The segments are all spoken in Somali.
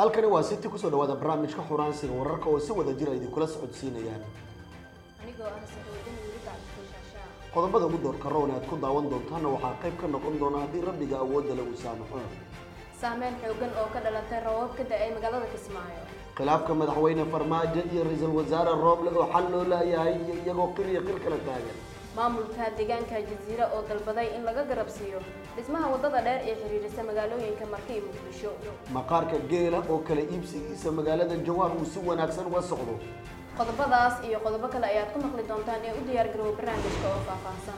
halkani waa city kusoo dhawaada barnaamijka xuraansiga wararka oo si wada jira idinkula socodsiinayaan anigoo ah saxuudin weli bacdishaashaa qodobada ugu doorka rown aad ku daawan doontaana waxaa qayb ka noqon doona haddii rabbiga awoodda lagu saamaxo saameyn xoogan oo ka dhalatay roobab ka da-ay magaalada kismaayo khilaafka madaxweyne farmaajo iyo ra-iisul wasaare rooble oo xal loo laayahay iyo iyagoo qir iyo qir kala taagan maamulka deegaanka jasiira oo dalbaday in laga garabsiiyo dhismaha waddada dheer ee xiriirisa magaalooyinka marka iyo muqdisho maqaarka geela oo kala iibsigiisa magaalada jawhar uu si wanaagsan uga socdo qodobadaas iyo qodobo kale ayaad ku maqli doontaan ee u diyaar garoowa barnaamijka oo faahfaahsan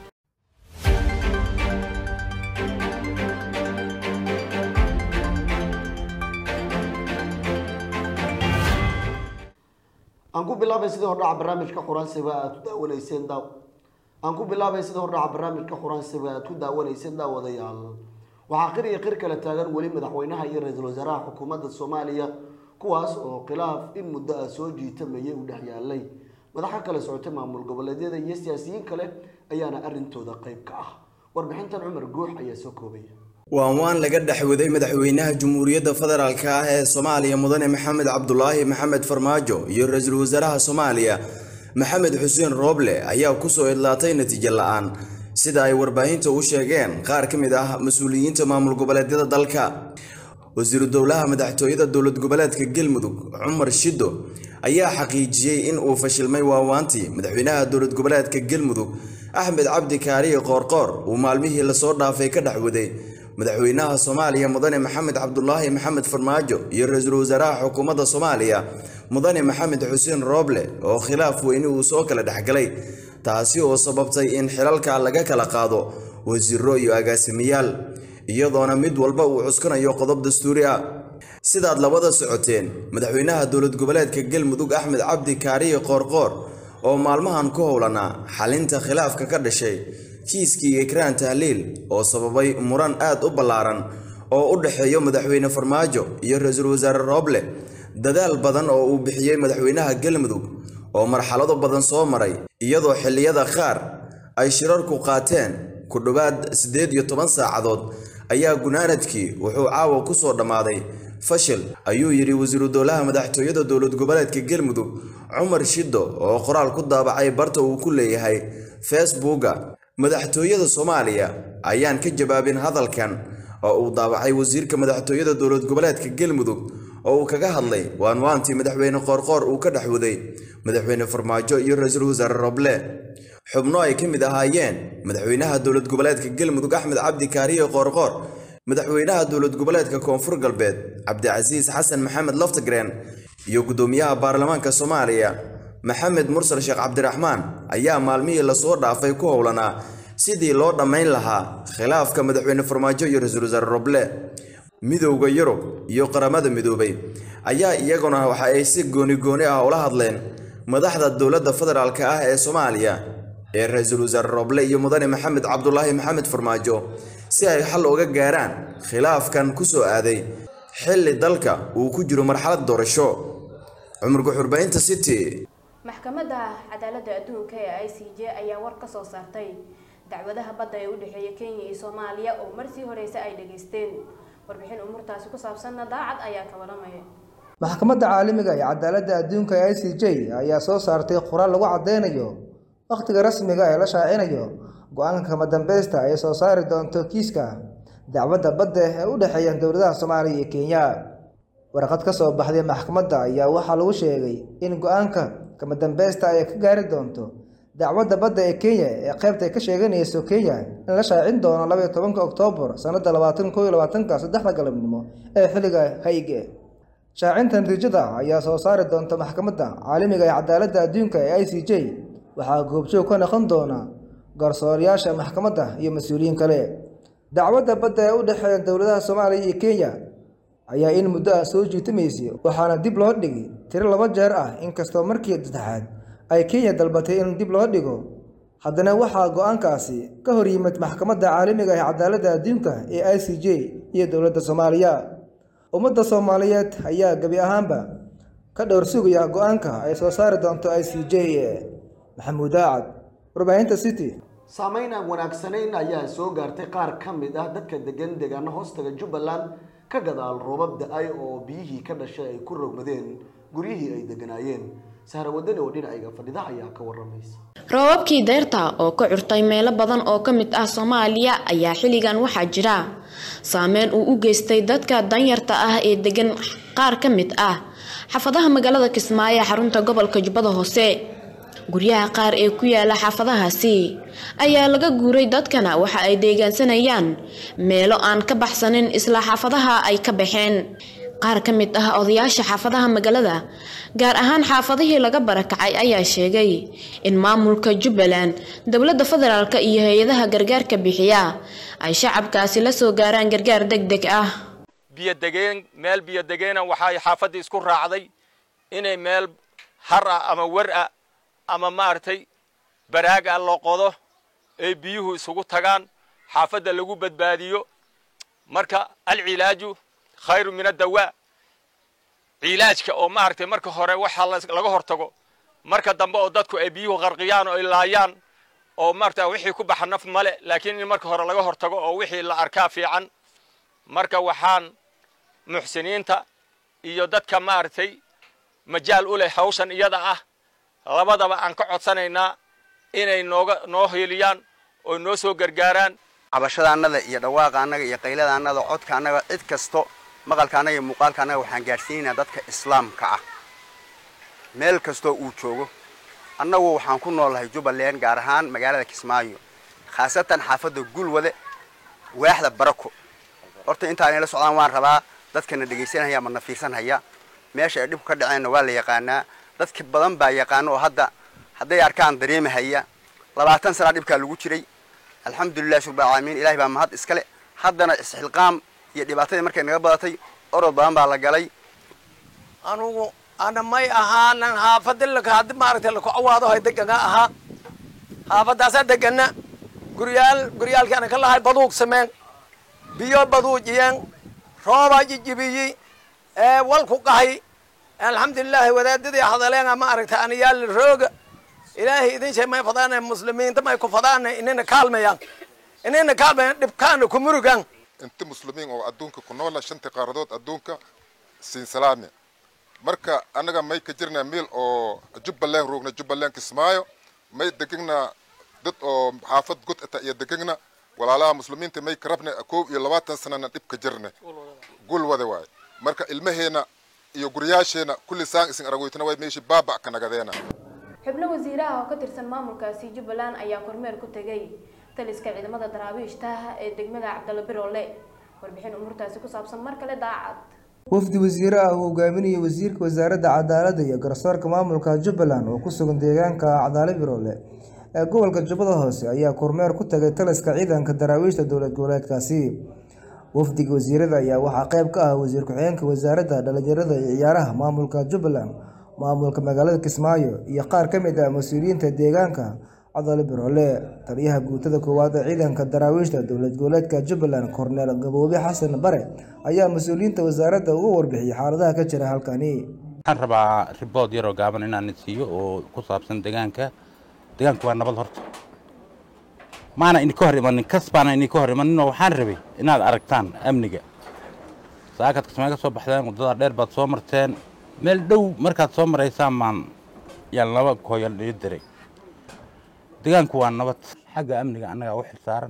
aan ku bilaabay sidii hordhaca barnaamijka quraansiga aad ku daawanayseen daaw aan ku bilaabay sidii hordhaca barnaamijka quraansiga aad ku daawanayseen daawadayaal waxaa qir iyo qir kala taagan weli madaxweynaha iyo ra-iisul wasaaraha xukuumadda soomaaliya kuwaas oo khilaaf in muddo ah soo jiitamayay u dhex yaalay madaxa kala socotay maamul goboleedyada iyo siyaasiyiin kale ayaana arrintooda qayb ka ah warbixintan cumar guux ayaa soo koobaya waan waan laga dhexwaday madaxweynaha jamhuuriyadda federaalk ah ee soomaaliya mudane maxamed cabdulaahi maxamed farmaajo iyo ra-iisul wasaaraha soomaaliya maxamed xuseen rooble ayaa kusoo idlaatay natiijo la-aan sida ay warbaahinta u sheegeen qaar ka mid ah mas-uuliyiinta maamul goboleedyada dalka wasiiru dowlaha madaxtooyada dowlad goboleedka galmudug cumar shido ayaa xaqiijiyey in uu fashilmay waawaantii madaxweynaha dowlad goboleedka galmudug axmed cabdi kaariye qoorqoor uu maalmihii lasoo dhaafay ka dhexwaday madaxweynaha soomaaliya mudane maxamed cabdulaahi maxamed farmaajo iyo ra-iisul wasaaraha xukuumadda soomaaliya mudane maxamed xuseen rooble oo khilaaf weyni uu soo kala dhexgalay taasi oo sababtay in xilalka laga kala qaado wasiiro iyo agaasimayaal iyadoona mid walba uu cuskanayo qodob dastuuri ah sidaad labada socoteen madaxweynaha dowlad goboleedka galmudug axmed cabdi kaariye qoorqoor oo maalmahan ku howlanaa xalinta khilaafka ka dhashay kiiskii ekraan tahliil oo sababay muran aad u ballaaran oo u dhexeeyo madaxweyne farmaajo iyo ra-iisul wasaare rooble dadaal badan oo uu bixiyey madaxweynaha galmudug oo marxalado badan soo maray iyadoo xilliyada qaar ay shirarku qaateen ku dhowaad siddeed iyo toban saacadood ayaa gunaanadkii wuxuu caawa ku soo dhammaaday fashil ayuu yidhi wasiiru dowlaha madaxtooyada dowlad goboleedka galmudug cumar shido oo qoraal ku daabacay barta uu ku leeyahay facebooka madaxtooyada soomaaliya ayaan ka jawaabin hadalkan oo uu daabacay wasiirka madaxtooyada dowlad goboleedka galmudug oo uu kaga hadlay waanwaantii madaxweyne qoorqoor uu ka dhexwaday madaxweyne farmaajo iyo ra-iisul wasaare roble xubno ay ka mid ahaayeen madaxweynaha dowlad goboleedka galmudug axmed cabdi kaariye qoorqoor madaxweynaha dowlad goboleedka koonfur galbeed cabdicasiis xasan maxamed laftagreen iyo guddoomiyaha baarlamaanka soomaaliya maxamed mursal sheekh cabdiraxmaan ayaa maalmihii lasoo dhaafay ku howlanaa sidii loo dhammayn lahaa khilaafka madaxweyne farmaajo iyo ra-iisul wasaare roble midowda yurub iyo qaramada midoobay ayaa iyaguna waxa ay si gooni gooni ah ula hadleen madaxda dowladda federaalk ah ee soomaaliya ee ra-iisul wasaare roble iyo mudane maxamed cabdulaahi maxamed farmaajo si ay xal uga gaaraan khilaafkan ku soo aaday xilli dalka uu ku jiro marxalad doorasho cumar guxurbaynta city maxkamadda cadaaladda adduunka ee i c j ayaa war ka soo saartay dacwadaha badda ee u dhexeeya kenya iyo soomaaliya oo marsii horeysa ay dhageysteen warbixin umuurtaasi ku saabsanna daacad ayaa ka waramaya maxkamadda caalamiga ee cadaaladda adduunka ee i c j ayaa soo saartay qoraal lagu caddeynayo wakhtiga rasmiga ee la shaacinayo go-aanka kama dambeysta ay soo saari doonto kiiska dacwadda badda ee u dhexeeya dowladaha soomaaliya iyo kenya warqad ka soo baxday maxkamadda ayaa waxaa lagu sheegay in go-aanka kama dambeysta ay ka gaari doonto dacwadda badda ee kenya ee qaybta ay ka sheeganayso kenya in la shaacin doono labaiyo tobanka oktoobar sannadda labaatan koo iyo labaatanka saddexda galabnimo ee xilliga hayge shaacinta natiijada ayaa soo saari doonta maxkamadda caalamiga ee cadaaladda adduunka ee i c j waxaa goobjoog ka noqon doona garsoorayaasha maxkamadda iyo mas-uuliyiin kale dacwadda badda ee u dhexeeya dowladaha soomaaliya iyo kenya ayaa in muddo ah soo jiitamaysay waxaana dib loo dhigay tiro laba jeer ah inkastoo markii saddexaad ay kenya dalbatay in dib loo dhigo haddana waxaa go-aankaasi ka hor yimid maxkamadda caalamiga ee cadaaladda adduunka ee i c j iyo dowladda soomaaliya ummadda soomaaliyeed ayaa gebi ahaanba ka dhowr sugaya go-aanka ay soo saari doonto i c j maxamuud aacad warbaahinta city saameyn aan wanaagsanayn ayaa soo gaartay qaar ka mid ah dadka degan deegaano hoostaga jubbaland ka gadaal roobab da-ay oo biyihii ka dhashay ay ku rogmadeen guryihii ay deganaayeen sahra wadani oo dhinacayga fadhida ayaa ka waramaysa roobabkii deyrta oo ka curtay meelo badan oo ka mid ah soomaaliya ayaa xilligan waxaa jira saameyn uu u geystay dadka danyarta ah ee degan qaar ka mid ah xaafadaha magaalada kismaayo ee xarunta gobolka jubbada hoose guryaha qaar ee ku yaala xaafadahaasi ayaa laga guuray dadkana waxa ay deegaansanayaan meelo aan ka baxsanin isla xaafadaha ay ka baxeen qaar ka mid ah odayaasha xaafadaha magaalada gaar ahaan xaafadihii laga barakacay ayaa sheegay in maamulka jubbaland dowladda federaalk iyo hay-adaha gargaarka bixiya ay shacabkaasi la soo gaaraan gargaar deg deg ah biyodegeen meel biyodegeena waxay xaafaddii isku raacday inay meel har ah ama wer ah ama maaragtay baraag ah loo qodo ay biyuhu isugu tagaan xaafadda lagu badbaadiyo marka alcilaaju khayru min addawaa cilaajka oo maaragtay marka hore waxaa laga hortago marka dambe oo dadku ay biyuhu qarqiyaan oo ay laayaan oo maarata wixii ku baxa naf male laakiin in marka hore laga hortago oo wixii la arkaa fiican marka waxaan muxsiniinta iyo dadka maaragtay majaal u leh hawshan iyada ah labadaba aan ka codsanaynaa inay nooga noo hiiliyaan oo noo soo gargaaraan cabashada annada iyo dhawaaqa annaga iyo qaylada annada codka annaga cid kasto maqalka annaga iyo muuqaalka annaga waxaan gaadhsiinaynaa dadka islaamka ah meel kastoo uu joogo annagu waxaan ku noolahay jubbaland gaar ahaan magaalada kismaayo khaasatan xaafadda gulwade waaxda barako horta intaanay la socdaan waan rabaa dadkana dhegaysanaya ama na fiirsanhaya meesha ay dhibku ka dhaceenna waa la yaqaanaa dadka badan baa yaqaano oo hadda hadday arkaan dareemahaya labaatan sana dhibkaa lagu jiray alxamdulilah shurba caalamiin ilahay baa mahad iskale haddana isxilqaam iyo dhibaatadii markay naga badatay orod badan baa la galay anugu ana may ahaanan haafadilaka haddi maaragtay laku awaado hay degana ahaa haafadaasaa degana guryaal guryaalkii ana ka lahay baduug sameen biyo baduujiyeen roobaa jijibiyi ee walku qahay alxamdulilaahi wadaadadii hadaleena ma aragtay anayaal rooga ilaahay idin shay may fadaana muslimiinta may ku fadaana inina kaalmayaan inina kaalmayaan dhibkaana ku murugan inta muslimiin oo adduunka ku noola shanta qaaradood adduunka siin salaame marka annaga may ka jirnaa meel oo jubbaland roogna jubbaland kismaayo may degegna dad oo xaafad god ata iyo degegna walaalaha muslimiinta may ka rabna koob iyo labaatan sanana dhib ka jirna gul wada waaye marka ilmaheena iyo guryaasheena kulli saan isin aragoytana way meeshii baabac ka nagadeena xubno wasiiraha oo ka tirsan maamulkaasi jubbaland ayaa kormeer ku tegay taliska ciidamada daraabiishta ee degmada cabdalla biroole warbixin umuurtaasi ku saabsan mar kale daacad wafdi wasiire ah uu hogaaminayay wasiirka wasaaradda cadaaladda iyo garsoorka maamulka jubbaland oo ku sugan deegaanka cadaale biroole ee gobolka jubbada hoose ayaa kormeer ku tagay taliska ciidanka daraawiishta dowlad goboleedkaasi wafdiga wasiirada ayaa waxaa qayb ka ah wasiir ku-xigeenka wasaaradda dhalinyarada iyo ciyaaraha maamulka jubbaland maamulka magaalada kismaayo iyo qaar ka mid ah mas-uuliyiinta deegaanka cadaale biroole taliyaha guutada koowaad ee ciidanka daraawiishta dowlad goboleedka jubbaland korneel gaboobe xasan bare ayaa mas-uuliyiinta wasaaradda uga warbixiyay xaaladaha ka jira halkani waxaan rabaa ribood yaroo gaaban inaan siiyo oo ku saabsan deegaanka deegaanku waa nabad horta maana idinka hor imanin kas baana idinka hor imaninoo waxaan rabay inaad aragtaan amniga saakaad kismaayo ka soo baxdeen waddada dheer baad soo marteen meel dhow markaad soo maraysaan baan yaan laba kooyal ii diray deegaanku waa nabad xagga amniga annagaa u xil saaran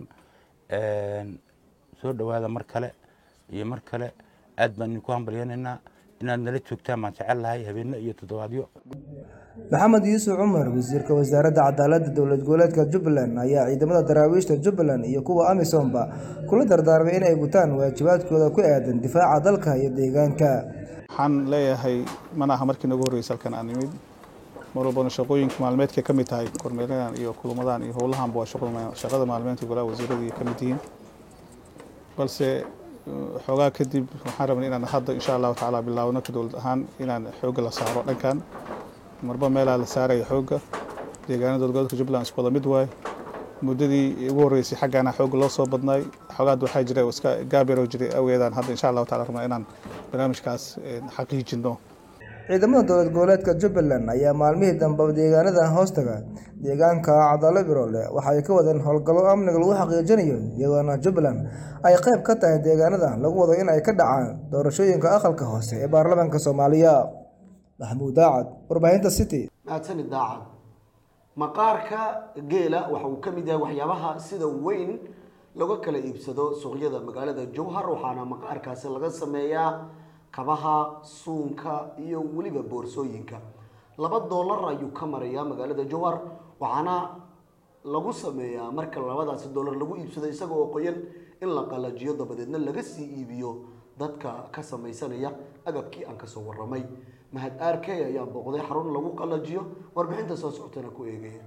soo dhowaada mar kale iyo mar kale aad baan idinku hambalyanaynaa inaad nala joogtaan baan jecel lahay habeenno iyo toddobaadyo maxamed yuusuf cumar wasiirka wasaaradda cadaaladda dowlad goboleedka jubbaland ayaa ciidamada daraawiishta jubbaland iyo kuwa amisomba kula dardaarmay inay gutaan waajibaadkooda ku aadan difaaca dalka iyo deegaanka waxaan leeyahay mana aha markii nagu horreysay halkan aan imid mar walbana shaqooyinka maalmeedka ka mid tahay kormeeradan iyo kulamadan iyo howlahanba waa shaqada maalmeedka golaha wasiiradii ka mid yihiin balse xoogaa kadib waxaan rabnay inaan hadda insha allahu tacaala bilaawno ka dowlad ahaan inaan xoogga la saaro dhankan marba meelaa la saaraya xoogga deegaanada dowladgoboleedka jubbaland isku wada mid waaye muddadii ugu horreysay xaggaana xoogga loo soo badnaay xoogaad waxaa jira oo iska gaabiroo jiray awgeedaan hadda insha allahu taala rabnaa inaan barnaamijkaas xaqiijino ciidamada dowlad goboleedka jubbaland ayaa maalmihii dambe deegaanada hoostaga deegaanka cadalo biroole waxa ay ka wadeen howlgallo amniga lagu xaqiijinayo iyadoona jubbaland ay qayb ka tahay deegaanada lagu wado in ay ka dhacaan doorashooyinka aqalka hoose ee baarlamaanka soomaaliya maxamuud daacad warbaahinta city mahadsanid daacad maqaarka geela waxa uu ka mid yahay waxyaabaha sida weyn laga kala iibsado suuqyada magaalada jowhar waxaana maqaarkaasi laga sameeyaa kabaha suunka iyo weliba boorsooyinka laba doolar ayuu ka marayaa magaalada jowhar waxaana lagu sameeyaa marka labadaasi doolar lagu iibsado isaga oo qoyan in la qalajiyo dabadeedna laga sii iibiyo dadka ka samaysanaya agabkii aan kasoo waramay mahad arkey ayaa booqday xarun lagu qalajiyo warbixinta soo socotana ku eegaya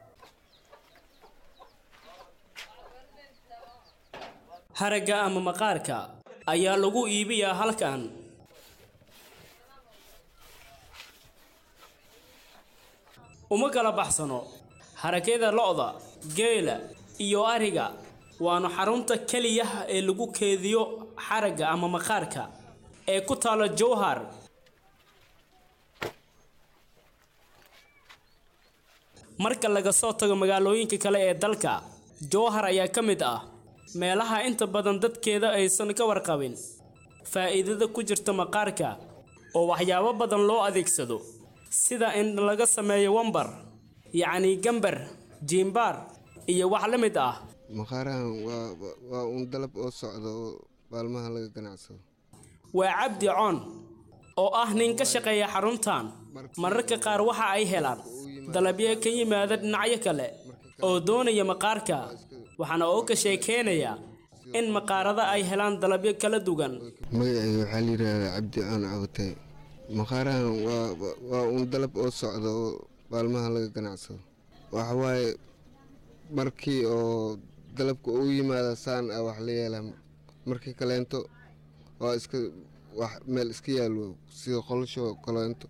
haragga ama maqaarka ayaa lagu iibiyaa halkan uma kala baxsano haragyada lo'da geela iyo ariga waana xarunta keliya ee lagu keediyo xaragga ama maqaarka ee ku taala jowhar marka laga soo tago magaalooyinka kale ee dalka jowhar ayaa ka mid ah meelaha inta badan dadkeeda aysan ka warqabin faa'iidada ku jirta maqaarka oo waxyaabo badan loo adeegsado sida in laga sameeyo wambar yacni gambar jiimbaar iyo wax la mid ah maqaarahan waa waa uun dalab oo socda oo maalmaha laga ganacsado waa cabdi coon oo ah nin ka shaqeeya xaruntan mararka qaar waxa ay helaan dalabyo ka yimaada dhinacyo kale oo doonaya maqaarka waxaana oo ka sheekeynayaa in maqaarada ay helaan dalabyo kala duwan magacayga waxaa la yidhaahdaa cabdi coon cawtay maqaarahan waa waa uun dalab oo socda oo maalmaha laga ganacsado waxa waaye markii oo dalabka uu yimaada saan ah wax la yeelaa markii kaleento waa iska wax meel iska yaalo sida qolasho kaleento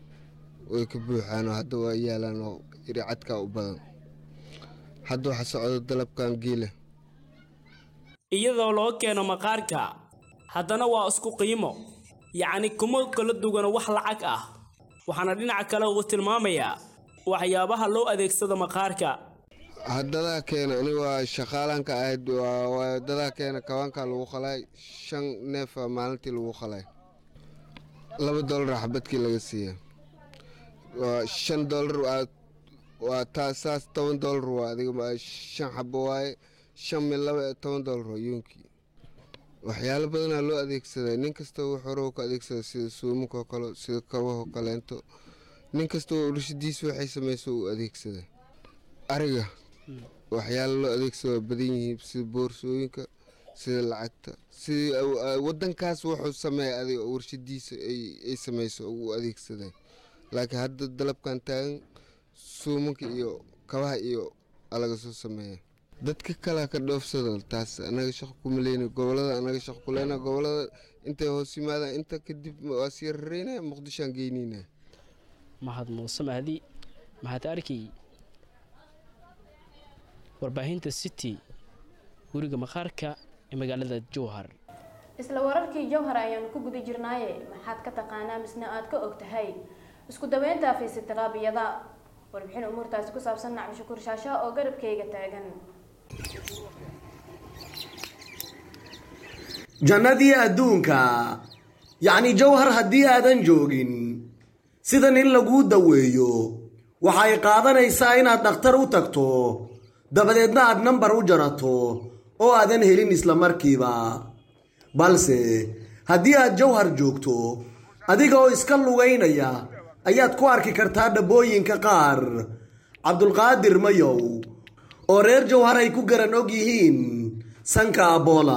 way ka buuxaan oo hadda waa yaalaan oo iricadka u badan hadda waxa socda dalabkan geela iyadoo loo keeno maqaarka haddana waa isku qiimo yacni kuma kala duwana wax lacag ah waxaana dhinaca kale uu tilmaamayaa waxyaabaha loo adeegsado maqaarka haddadaa keena ani waa shaqaalanka ahayd waa dadaa keena kabaanka lagu qalay shan neefa maalintii lagu qalay laba doolar xabadkii laga siiya waa shan doolar waa taa saas toban doolar waa adiga shan xabo waaye shan mil laba toban doolar waa yuunkii waxyaalo badanaa loo adeegsadaa nin kasta wax hore ka adeegsada sida suumankoo kale sida kabahoo kaleento nin kasta urshadiisa waxay samayso uu adeegsadaa ariga waxyaalo loo adeegsado waa badan yihiin sida boorsooyinka sida lacagta sida wadankaas wuxuu sameeya adiga warshadiisa ay samayso uu adeegsaday laakiin hadda dalabkan taagan suumanka iyo kabaha iyo alaga soo sameeya dadka kalea ka dhoofsado taas anaga shaqo kuma leyna gobolada anaga shaqo ku leyna gobolada intay hoos yimaadaan inta kadib waa sii rareynaya muqdishoan geyneyna mahad muuse mahdi mahad arkay warbaahinta city guriga maqaarka ee magaalada jowhar isla wararkii jowhar ayaanu ku guda jirnaaye maxaad ka taqaanaa misna aad ka og tahay isku daweynta fiisitiraabiyada warbixin umuurtaasi ku saabsan nacbi shukuur shaasha oo garabkayga taagan jannadii adduunka yacni jawhar haddii aadan joogin sidan in laguu daweeyo waxay qaadanaysaa inaad dhakhtar u tagto dabadeedna aad nambar u jarato oo aadan helin isla markiiba balse haddii aad jawhar joogto adiga oo iska lugaynaya ayaad ku arki kartaa dhabbooyinka qaar cabdulqaadir mayow oo reer jawhar ay ku garan og yihiin sanka aboola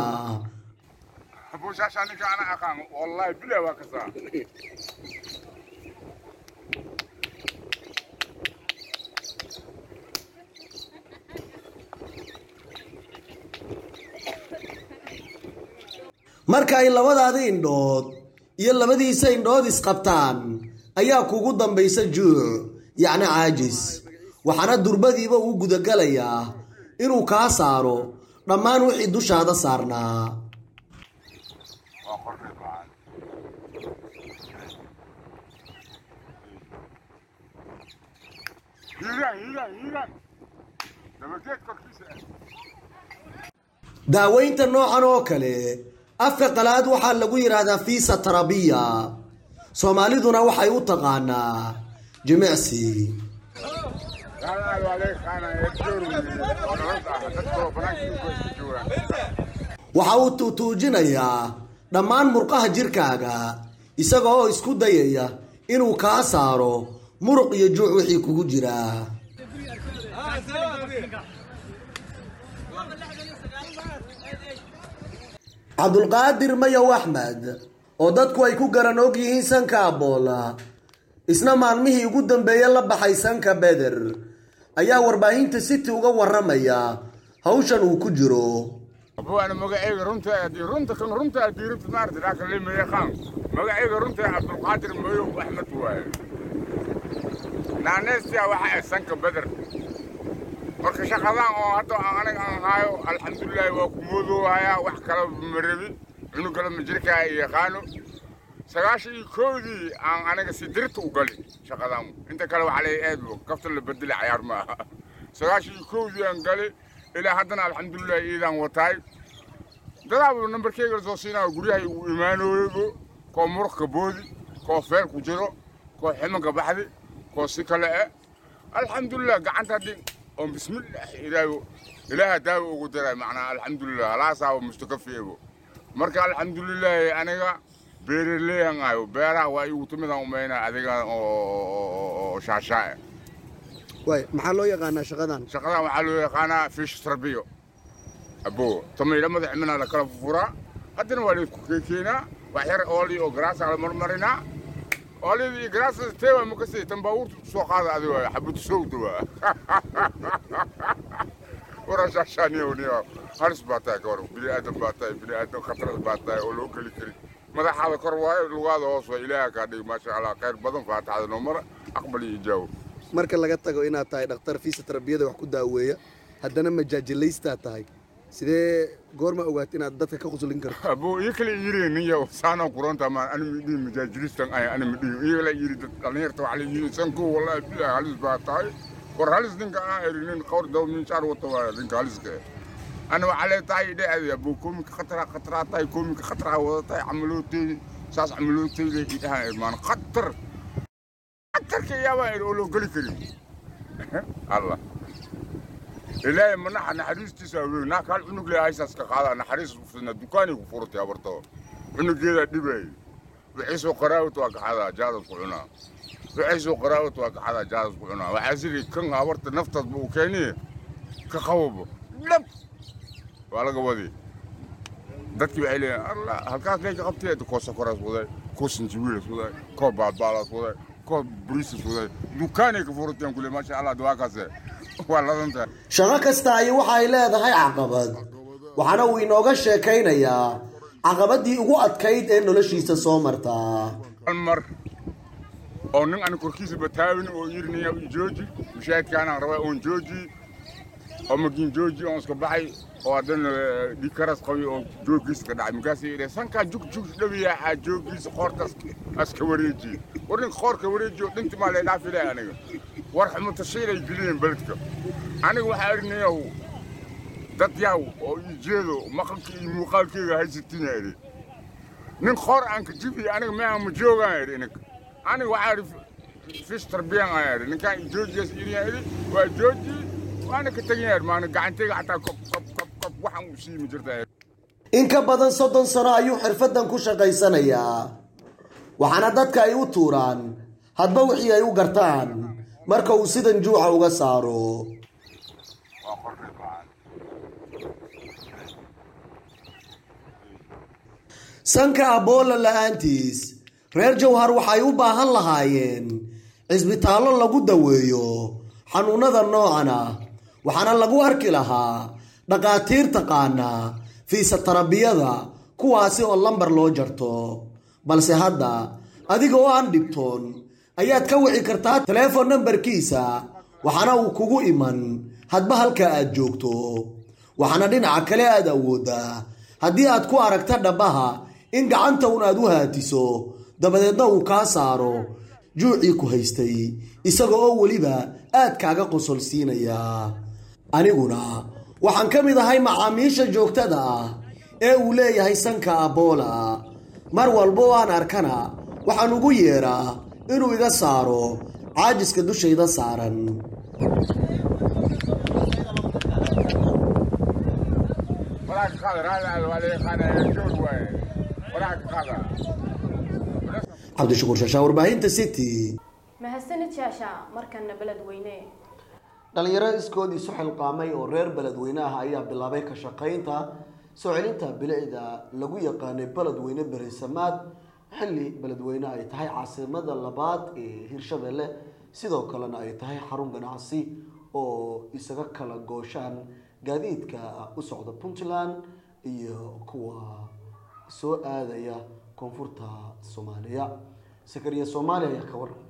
marka ay labadaada indhood iyo labadiisa indhood isqabtaan ayaa kugu dambaysa juuc yacni caajis waxaana durbadiiba uu gudagalayaa inuu kaa saaro dhammaan wixii dushaada saarnaa daaweynta noocan oo kale afka qalaad waxaa lagu yidhaahdaa fiisa tarabiya soomaaliduna waxay u taqaanaa jimicsi waxa uu tuutuujinayaa dhammaan murqaha jirkaaga isaga oo isku dayaya inuu kaa saaro muruq iyo juuc wixii kugu jira cabdulqaadir mayow axmed oo dadku ay ku garan og yihiin sanka aboola isna maalmihii ugu dambeeye la baxay sanka beder ayaa warbaahinta city uga waramaya hawshan uu ku jiro abuana magacayga runta runta kan runta diirta maarta dhaka leemaya qaan magacayga runta cabdulqaadir mayow axmed waaye naaneystiya waxa ay sanka beder marka shaqadan oo hadda aniga aan haayo alxamdulilahi waa ku moodoohayaa wax kala ma rabi cunug kale ma jirkaa yaqaano sagaashan iyo koodii aan aniga si dirta u gali shaqadan inta kale waxaa leeyahay eedbo kafta la bedeli cayaar ma aha sagaashan iyo koodii aan gali ilaa haddana alxamdulilah iidaan wataay dadaaba nambarkeyga lasoo siinaa guryahay uu imaanooyebo koo muruqka boodi koo feel ku jiro koo ximanka baxdi koo si kale eh alxamdulilah gacanta haddii oo bismillah ilaaho ilaaha daawo ugu daray macnaa alxamdulilah halaasaaba mustakafiebo marka alxamdulilaahi aniga beeraleyan ayo beeraha waa igu timidaan umayna adiga oo shaashaae waay maxaa loo yaqaanaa shaqadan shaqadan waxaa loo yaqaanaa fish tarbiyo abo tamayla madax mina la kala fufuraa haddana waa laysku keekeenaa wax yar ooli oo garaasa la marmarinaa oolidii iyo garaasa teewa makasi tan baabuurta soo qaada adi waay xabad sowda waa wara shaashaaniyo halis baa tahay ka war bini aadan baa tahay bini aadan khatarad baa tahay oo loo geli kari madaxaada kor waayo lugaada hoos waa ilaaha kaa dhigi maasha allah khayr badan faataxada noo mara aqbal iyo ijaawo marka laga tago inaad tahay dhakhtar fiisa tarbiyada wax ku daaweeya haddana majaajilaystaa tahay sidee goorma ogaat inaad dadka ka quslin karto abo iyo kale yiri niya saana kuranta ma ani midii majaajilistan ay ani midii iyo kale yiri dad dhalinyarta waxa la yiri sanku wallahi billahi halis baa tahay war halis ninka aan erinin qowr daw min shaar wata waa ninka haliska ana waxa la tahay dhacday abo koomika khatara khatara tahay koomika khatara wada tahay camalootay saas camalootay idaha irmaan khatar khatarka yaaba oo loo geli karin allah ilaahay ma naxa naxariistiisa weyn naa kaal cunug le haysaas ka qaada naxariis fudna dukaanay ku furtay abarto cunugeeda dhibay wixii soo qaraawat waa kaxada jaadad ku cunaa wixii soo qaraawat waa kaxada jaadad ku cunaa waxaa sidii kan abarta naftaad buu keeniye ka qababo dhab waa laga wadi dadkii waxay leeyihin allah halkaas leeka qabtee koo sokoraas waday koo sinjiwiilas waday koo baadbaalaas waday koo buriisas waday dukaanay ka furteen kule maasha allah dawaakaase shaqo kasta ay waxay leedahay caqabad waxaana uu inooga sheekaynayaa caqabadii ugu adkayd ee noloshiisa soo martaa mar oo nin aan korkiisa bataawin oo yirnaya jooji mushaahidkaanaan rabaa oon jooji oo makiin jooji oon iska baxay oo haddana dhikaras qabi oo joogiisa ka dhacay markaasay yidhi sankaa jug jug dhabiyaa aa joogiisa qoortaas aska wareeji war nin qoorka wareeji oo dhinti maa laydhaaf ilaahay aniga war xumatashiilay geliyeen beledka aniga waxaa arinayaw dad yaw oo ii jeedo maqalka iyo muuqaalkeyga haysatina idhi nin qoor aan ka jibiya aniga meeha ma joogaan idhi ininka aniga waxaa idhi fish tarbiyan aan idhi ninkaan joojiyaas iriyaa idhi waa jooji waana ka tegin idhi maana gacanteyga xataa kob kob kob kob waxaan u siimi jirtaa in ka badan soddon sano ayuu xirfaddan ku shaqaysanayaa waxaana dadka ay u tuuraan hadba wixii ay u gartaan marka uu sidan juuxa uga saaro sanka aboola la'aantiis reer jawhar waxay u baahan lahaayeen cisbitaallo lagu daweeyo xanuunnada noocan ah waxaana lagu arki lahaa dhakhaatiir taqaana fiisa tarabiyada kuwaasi oo lambar loo jarto balse hadda adiga oo aan dhibtoon ayaad ka wici kartaa teleefon nambarkiisa waxaana uu kugu iman hadba halka aad joogto waxaana dhinaca kale aad awooddaa haddii aad ku aragta dhabbaha in gacanta un aad u haatiso dabadeedna uu kaa saaro juucii ku haystay isaga oo weliba aad kaaga qosol siinayaa aniguna waxaan ka mid ahay macaamiisha joogtada ah ee uu leeyahay sanka aboola mar walba oo aan arkana waxaan ugu yeedhaa inuu iga saaro caajiska dushayda saaran cabdishakuur shaashaa warbaahinta city mahadsanid shaasha markana beledweyne dhalinyaro iskood isu xilqaamay oo reer beledweyne ah ayaa bilaabay ka shaqaynta soo celinta bilicda lagu yaqaanay beledweyne berisamaad xilli beledweyne ay tahay caasimada labaad ee hirshabelle sidoo kalena ay tahay xarun ganacsi oo isaga kala gooshaan gaadiidka u socda puntland iyo kuwa soo aadaya koonfurta soomaaliya sakariya soomaaliya ayaa ka waran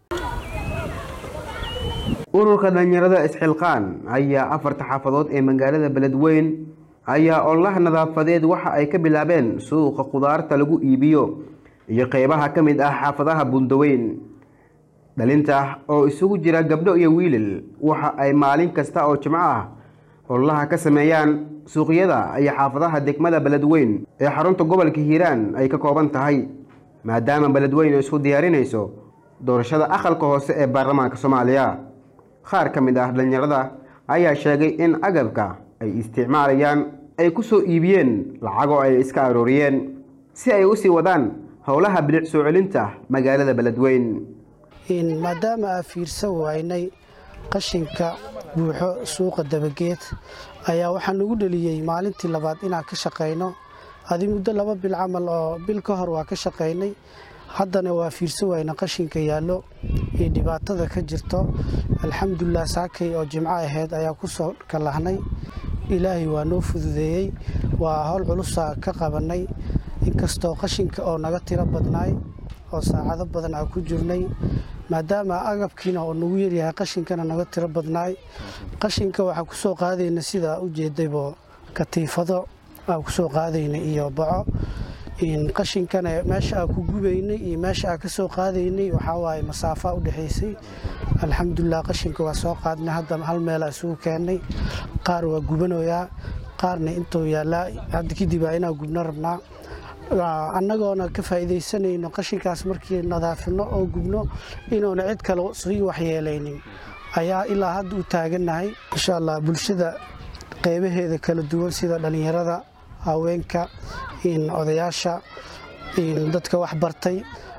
ururka dhalinyarada isxilqaan ayaa afarta xaafadood ee magaalada beledweyn ayaa ololaha nadaafadeed waxa ay ka bilaabeen suuqa khudaarta lagu iibiyo iyo qeybaha ka mid ah xaafadaha bundaweyn dhalinta oo isugu jira gabdho iyo wiilal waxa ay maalin kasta oo jimco ah ololaha ka sameeyaan suuqyada iyo xaafadaha degmada beledweyn ee xarunta gobolka hiiraan ay ka kooban tahay maadaama beledweyn isku diyaarinayso doorashada aqalka hoose ee baarlamaanka soomaaliya qaar ka mid ah dhalinyarada ayaa sheegay in agabka ay isticmaalayaan ay ku soo iibiyeen lacagoo ay iska arooriyeen si ay u sii wadaan howlaha bilic soo celinta magaalada beledweyn maadaama aa fiirsan waynay qashinka buuxo suuqa dabageed ayaa waxaa nagu dheliyey maalintii labaad inaan ka shaqayno adi muddo laba bil camal oo bil ka hor waa ka shaqaynay haddana waa fiirsan wayna qashinka yaallo iyo dhibaatada ka jirto alxamdulilah saakay oo jimco ahayd ayaa ku soo kalahnay ilaahay waa noo fududeeyey waa howl culusa ka qabannay inkastoo qashinka oo naga tiro badnaay oo saacado badan aan ku jirnay maadaama agabkiina oo nagu yaryahay qashinkana naga tiro badnaay qashinka waxaa ku soo qaadayna sidaa u jeedaybo katiifado aan ku soo qaadayna iyo baco qashinkana meesha aan ku gubaynay iyo meesha aan ka soo qaadaynay waxaa waaye masaafaa u dhexaysay alxamdulilah qashinka waa soo qaadnay hadda hal meelaa isugu keennay qaar waa gubanayaa qaarna intuu yaallaa hadda kadib aa inaan gubno rabnaa annagoona ka faa'iidaysanayno qashinkaas markii nadaafino oo gubno inuuna cid kale sii waxyeelaynin ayaa ilaa hadda u taagannahay insha allah bulshada qeybaheeda kala duwan sida dhallinyarada haweenka odayaasha dadka wax bartay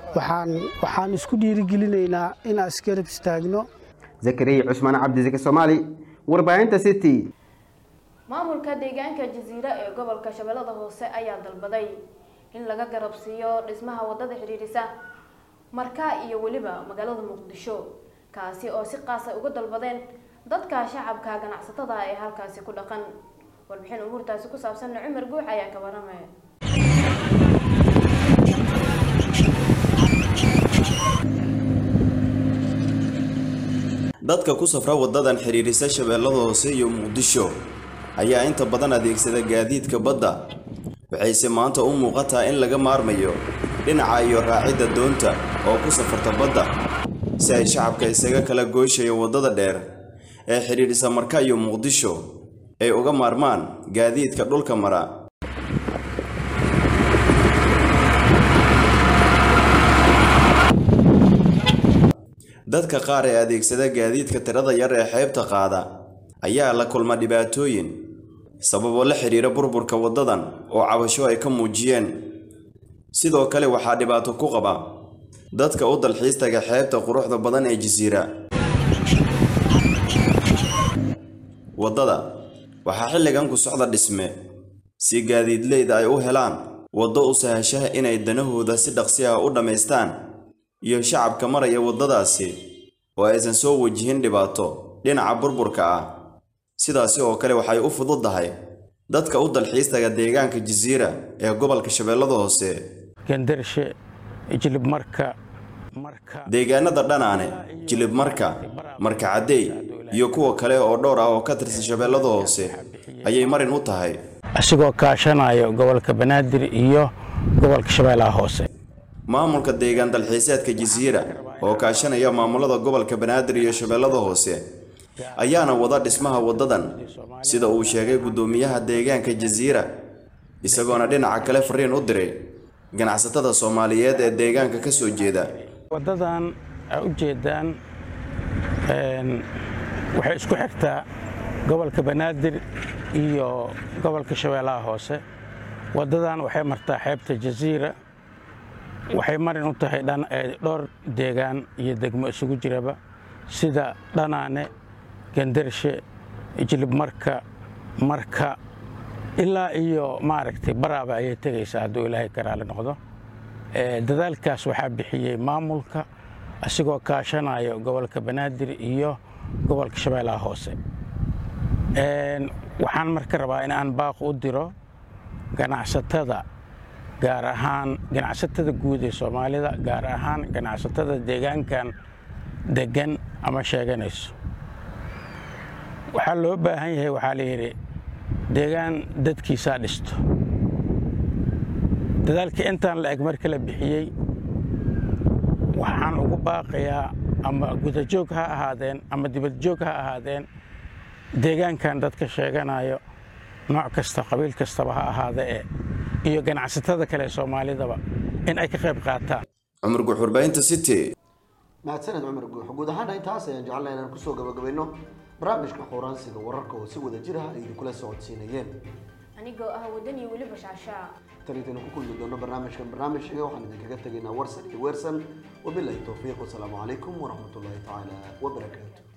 waxaan isku dhiirigelinaynaa inaan isgarab istaagno zakariya cusmaan cabdisake soomaali warbaahinta city maamulka deegaanka jasiira ee gobolka shabeellada hoose ayaa dalbaday in laga garab siiyo dhismaha wadada xidhiidhisa markaa iyo weliba magaalada muqdisho kaasi oo si qaasa uga dalbadeen dadka shacabka ganacsatada ee halkaasi ku dhaqan warbixin umuurtaasi ku saabsanna cumar guux ayaa ka waramaya dadka ku safra wadadan xidhiidhisa shabeellada hoose iyo muqdisho ayaa inta badan adeegsada gaadiidka badda waxayse maanta u muuqataa in laga maarmayo dhinaca iyo raacidda doonta oo ku safarta badda si ay shacabka isaga kala goyshayo waddada dheer ee xidhiidhisa marka iyo muqdisho ay uga maarmaan gaadiidka dhulka mara dadka qaar ee adeegsada gaadiidka tirada yar ee xeebta qaada ayaa la kulma dhibaatooyin sababoo la xidhiira burburka waddadan oo cabasho ay ka muujiyeen sidoo kale waxaa dhibaato ku qaba dadka u dalxiistaga xeebta quruxda badan ee jasiira waddada waxaa xilligan ku socda dhisme si gaadiidleyda ay u helaan waddo u sahashaha inay danahooda si dhaqsi ah u dhammaystaan iyo shacabka maraya waddadaasi oo aysan soo wajihin dhibaato dhinaca burburka ah sidaasi oo kale waxay u fududdahay dadka u dalxiistaga deegaanka jasiira ee gobolka shabeellada hoose gendarshe jilibmarka deegaanada dhanaane jilibmarka marka caddeey iyo kuwa kale oo dhowr ah oo ka tirsan shabeellada hoose ayay marin u tahay asigoo kaashanayo gobolka banaadir iyo gobolka shabeellaha hoose maamulka deegaan dalxiiseedka jasiira oo kaashanaya maamulada gobolka banaadir iyo shabeellada hoose ayaana wada dhismaha waddadan sida uu sheegay guddoomiyaha deegaanka jasiira isagoona dhinaca kale fariin u diray ganacsatada soomaaliyeed ee deegaanka ka soo jeeda waddadan aa u jeedaan waxay isku xigtaa gobolka banaadir iyo gobolka shabeellaha hoose waddadan waxay martaa xeebta jasiira waxay marin u tahay dhowr deegaan iyo degmo isugu jiraba sida dhanaane gandarshe jilibmarka marka ilaa iyo maaragtay baraaba ayay tegaysaa hadduu ilaahay ka raali noqdo dadaalkaas waxaa bixiyey maamulka asigoo kaashanayo gobolka banaadir iyo gobolka shabeellaha hoose waxaan marka rabaa in aan baaq u diro ganacsatada gaar ahaan ganacsatada guud ee soomaalida gaar ahaan ganacsatada deegaankan degan ama sheeganayso waxaa loo baahan yahay waxaa la yidhi deegaan dadkiisaa dhisto dadaalkii intaan la eg marka la bixiyey waxaan ugu baaqayaa ama gudajoog ha ahaadeen ama dibadjoog ha ahaadeen deegaankan dadka sheeganayo nooc kasta qabiil kastaba ha ahaada ee iyo ganacsatada kale ee soomaalidaba in ay ka qayb qaataan cumar guux warbaahinta city mahadsaned cumar guux guud ahaana intaas ayaan jecelnay inaan kusoo gabagabayno barnaamijka qoraansiga wararka oo si wada jir ah ay idinkula socodsiinayeen anigoo ah wadani weliba shaashaa tan intaynu ku kulmi doono barnaamijkan barnaamijka waxaan idinkaga tegaynaa warsan iyo weersan wabilahi towfiiq wasalaamu calaykum waraxmatullaahi tacaala wabarakaatu